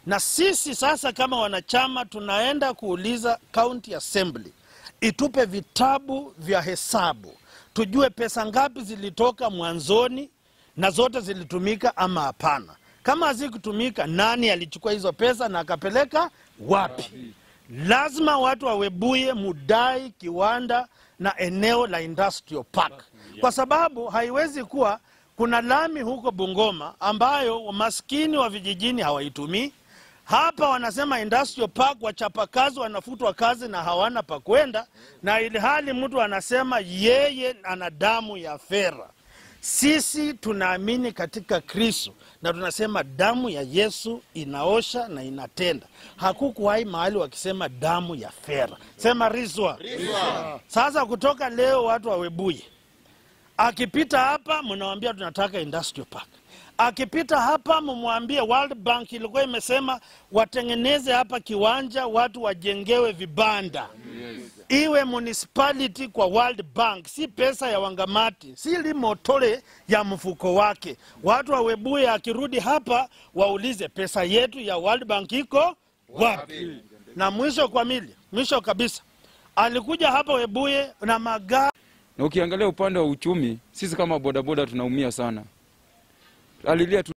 na sisi sasa kama wanachama tunaenda kuuliza county assembly itupe vitabu vya hesabu tujue pesa ngapi zilitoka mwanzoni na zote zilitumika ama hapana. Kama hazikutumika, nani alichukua hizo pesa na akapeleka wapi? Lazima watu wa Webuye mudai kiwanda na eneo la industrial park, kwa sababu haiwezi kuwa kuna lami huko Bungoma ambayo maskini wa vijijini hawaitumii. Hapa wanasema industrial park, wachapakazi wanafutwa kazi na hawana pa kwenda, na ili hali mtu anasema yeye ana damu ya fera. Sisi tunaamini katika Kristo na tunasema damu ya Yesu inaosha na inatenda. Hakukuwahi mahali wakisema damu ya fera, sema rizwa. Sasa kutoka leo watu wa Webuye akipita hapa mnawambia tunataka industrial park. Akipita hapa mumwambie World Bank ilikuwa imesema watengeneze hapa kiwanja, watu wajengewe vibanda iwe municipality kwa World Bank, si pesa ya Wangamati, si limotole ya mfuko wake. Watu wa Webuye akirudi hapa waulize pesa yetu ya World Bank iko wapi? Na mwisho kwa mili, mwisho kabisa, alikuja hapa Webuye na magari Na ukiangalia upande wa uchumi, sisi kama bodaboda tunaumia sana. Alilia tu